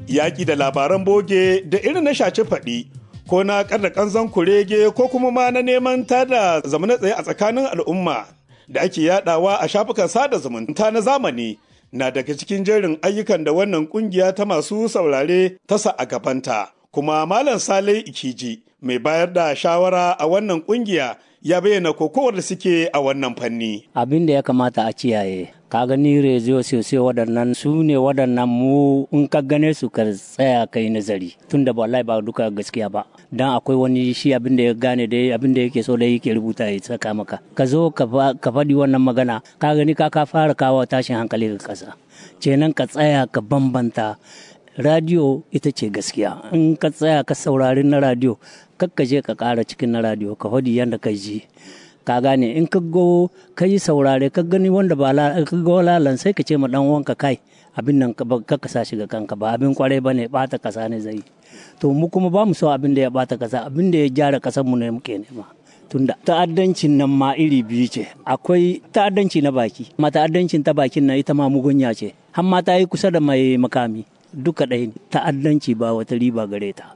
yaƙi da labaran boge da irin na shaci faɗi ko na ƙarda ƙanzon kurege ko kuma ma na neman tada zamana tsaye a tsakanin al'umma da ake yadawa a shafukan sada zumunta na zamani na daga cikin jerin ayyukan da wannan kungiya ta masu saurare ta sa a gabanta kuma malam sale ikiji mai bayar da shawara a wannan kungiya ya bayyana kokowar da suke a wannan fanni abin da ya kamata a kiyaye ka gani reziyo sosai waɗannan su ne waɗannan mu in ka gane su ka tsaya kai nazari tun da wallahi ba duka gaskiya ba dan akwai wani shi abin da ya gane da abin da yake so da yake rubuta ya saka maka ka zo ka faɗi wannan magana ka gani ka ka fara kawo tashin hankali ga ƙasa kenan ka tsaya ka bambanta radio ita ce gaskiya in ka tsaya ka saurari na radio kakka je ka ƙara cikin na radio ka faɗi yadda ka ji ka gane in ka go ka yi saurare ka gani wanda ba ka ga lalan sai ka ce ma dan wanka kai abin nan ka ka sa shiga kanka ba abin kwarai bane bata kasa ne zai to mu kuma ba mu so abin da ya bata kasa abin da ya gyara kasar mu ne muke nema tunda ta'addancin nan ma iri biyu ce akwai ta'addanci na baki ma ta'addancin ta bakin nan ita ma mugunya ce har ma ta yi kusa da mai makami duka ɗaya ne ta'addanci ba wata riba gare ta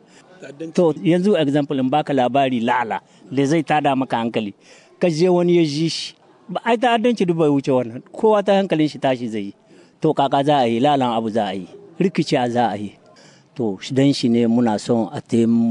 to yanzu example in baka labari lala da zai tada maka hankali ka je wani ya ji shi ba ai ta'addanci duk bai wuce wannan kowa ta hankalin shi tashi zai yi to kaka za a yi lalan abu za a yi rikici za a yi to dan shi ne muna son a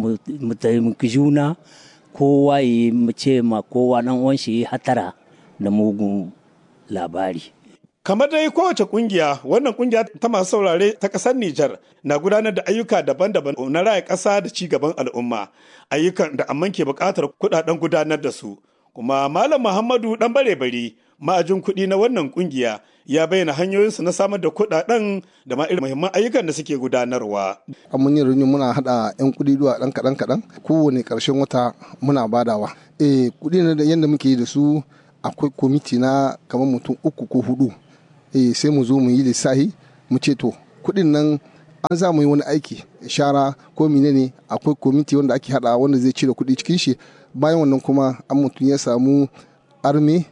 mu taimaki juna kowa yi mu ce ma kowa dan uwan shi hatara da mugun labari kamar dai kowace kungiya wannan kungiya ta masu saurare ta kasar Nijar na gudanar da ayyuka daban-daban na raya ƙasa da ci gaban al'umma ayyukan da amman ke buƙatar kuɗaɗen gudanar da su kuma malam muhammadu dan bare bari ma'ajin kuɗi na wannan kungiya ya bayyana hanyoyinsu na samar da kuɗaɗen da ma irin muhimman ayyukan da suke gudanarwa. a mun yin rinyi muna haɗa 'yan kuɗi zuwa ɗan kaɗan kaɗan kowane ƙarshen wata muna badawa eh kuɗi na da yadda muke yi da su akwai kwamiti na kamar mutum uku ko hudu eh sai mu zo mu yi lissahi mu ce to kuɗin nan an za mu yi wani aiki shara ko menene akwai kwamiti wanda ake haɗa wanda zai cire kuɗi cikin shi bayan wannan kuma an mutum ya samu arme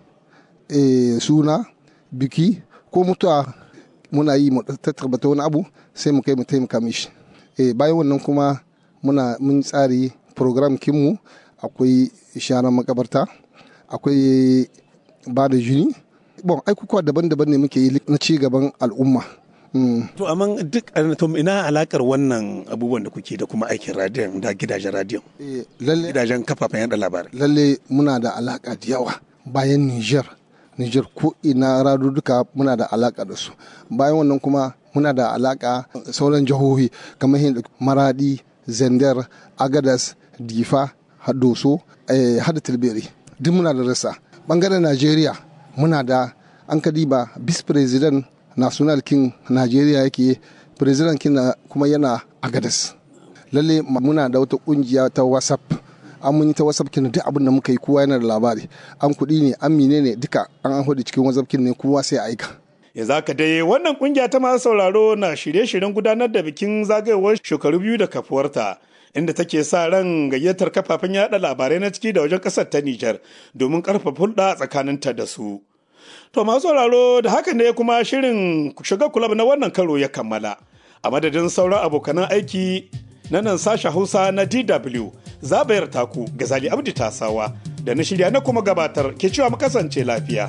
suna biki ko mutuwa muna yi tattarbata wani abu sai mu kai mu taimaka mishi bayan wannan kuma muna mun tsari program kinmu akwai sharan makabarta akwai ba da jini bon aikukuwa daban-daban ne muke yi na ci gaban al'umma To amma duk to ina alakar wannan abubuwan da kuke da kuma aikin radiyon da gidajen radiyon. Gidajen kafafen yada labarai. Lalle muna da alaka da yawa bayan Niger. Niger ko ina duka muna da alaka da su. Bayan wannan kuma muna da alaka sauran jihohi kamar Maradi, Zender, Agadas, Difa, Hadoso, Hada Tilberi. Duk muna da rasa. Bangaren Najeriya muna da an kadiba bis president national king najeriya yake president king kuma yana agadas lalle muna da wata kungiya ta whatsapp an mun yi ta whatsapp kin duk abin da muka yi kowa yana da labari an kuɗi ne an mine ne duka an an hudu cikin whatsapp kin ne kowa sai aika ya zaka dai wannan kungiya ta masu sauraro na shirye-shiryen gudanar da bikin zagayowar shekaru biyu da kafuwarta inda take sa ran gayyatar kafafen yada labarai na ciki da wajen kasar ta Nijar domin karfafa hulɗa tsakaninta da su. To masu sauraro da haka ne kuma shirin shiga kulab na wannan karo ya kammala. A madadin sauran abokanan aiki na nan sasha Hausa na DW zabayar taku Gazali Abdi Tasawa da na shirya na kuma gabatar ke cewa mu kasance lafiya.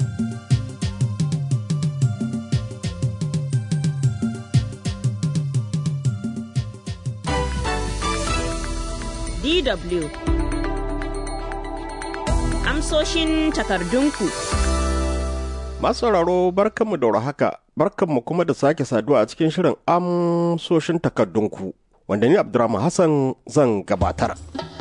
DW Amsoshin takardunku. Masu sauraro barkanmu da haka, barkanmu kuma da sake saduwa a cikin shirin amsoshin takardunku, wanda ni Abdurrahman Hassan zan gabatar.